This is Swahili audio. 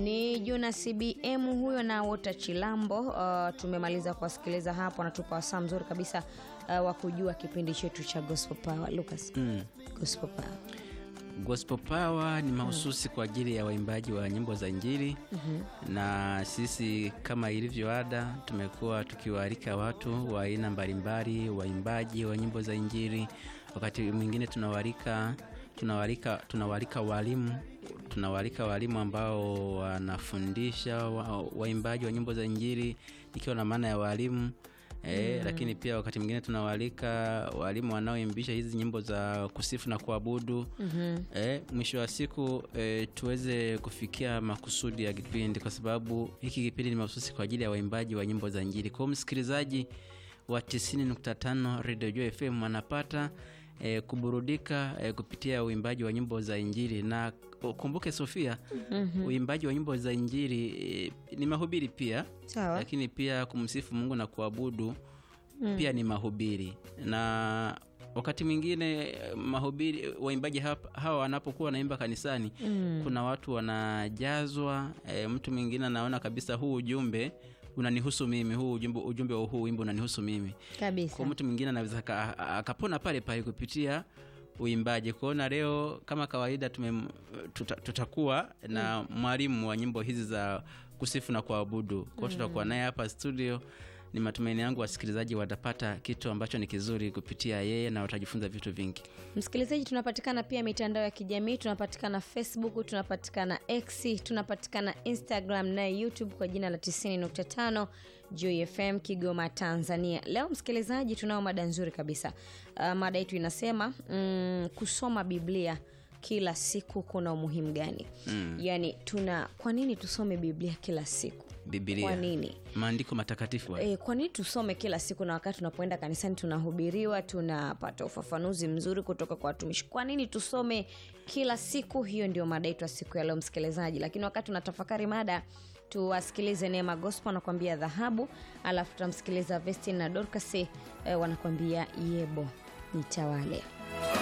Ni Jonas BM huyo na Wota Chilambo. Uh, tumemaliza kuwasikiliza hapo, anatupa wasaa mzuri kabisa uh, wa kujua kipindi chetu cha Gospel Power. Lucas, Mm. Gospel Power. Gospel Power ni mahususi kwa ajili ya waimbaji wa nyimbo za Injili na sisi kama ilivyo ada tumekuwa tukiwaalika watu wa aina mbalimbali, waimbaji wa nyimbo za Injili. Wakati mwingine tunawaalika tunawaalika tunawaalika walimu tunawaalika walimu ambao wanafundisha wa- waimbaji wa nyimbo za Injili, ikiwa na maana ya walimu E, lakini pia wakati mwingine tunawaalika walimu wanaoimbisha hizi nyimbo za kusifu na kuabudu e, mwisho wa siku e, tuweze kufikia makusudi ya kipindi, kwa sababu hiki kipindi ni mahususi kwa ajili ya waimbaji wa nyimbo za Injili. Kwa hiyo msikilizaji wa 90.5 Radio Joy FM anapata e, kuburudika e, kupitia uimbaji wa nyimbo za Injili na ukumbuke Sofia, uimbaji wa nyimbo za Injili e, ni mahubiri pia Sawa. lakini pia kumsifu Mungu na kuabudu pia ni mahubiri, na wakati mwingine eh, mahubiri waimbaji hap- hawa wanapokuwa wanaimba kanisani kuna watu wanajazwa. E, mtu mwingine anaona kabisa huu ujumbe unanihusu mimi, huu ujumbe, ujumbe wa huu wimbo unanihusu mimi. Kabisa. Kwa mtu mwingine anaweza aka- akapona pale pale kupitia uimbaji. Kwaona leo kama kawaida tume, tuta, tutakuwa na mwalimu wa nyimbo hizi za kusifu na kuabudu. Kwa hiyo tutakuwa naye hapa studio. Ni matumaini yangu wasikilizaji watapata kitu ambacho ni kizuri kupitia yeye na watajifunza vitu vingi. Msikilizaji, tunapatikana pia mitandao ya kijamii, tunapatikana Facebook, tunapatikana X, tunapatikana Instagram na YouTube kwa jina la 90.5 Joy FM Kigoma, Tanzania. Leo msikilizaji, tunao mada nzuri kabisa. Uh, mada yetu inasema mm, kusoma Biblia kila siku kuna umuhimu gani? Mm. Yaani tuna kwa nini tusome Biblia kila siku? Biblia, Kwa nini? maandiko matakatifu haya. E, kwa nini tusome kila siku na wakati tunapoenda kanisani tunahubiriwa, tunapata ufafanuzi mzuri kutoka kwa watumishi? Kwa nini tusome kila siku? Hiyo ndio mada yetu ya siku ya leo, msikilizaji. Lakini wakati tunatafakari mada, tuwasikilize Neema Gospel wanakuambia dhahabu, alafu tutamsikiliza Vestin na Dorcas eh, wanakuambia yebo nitawale.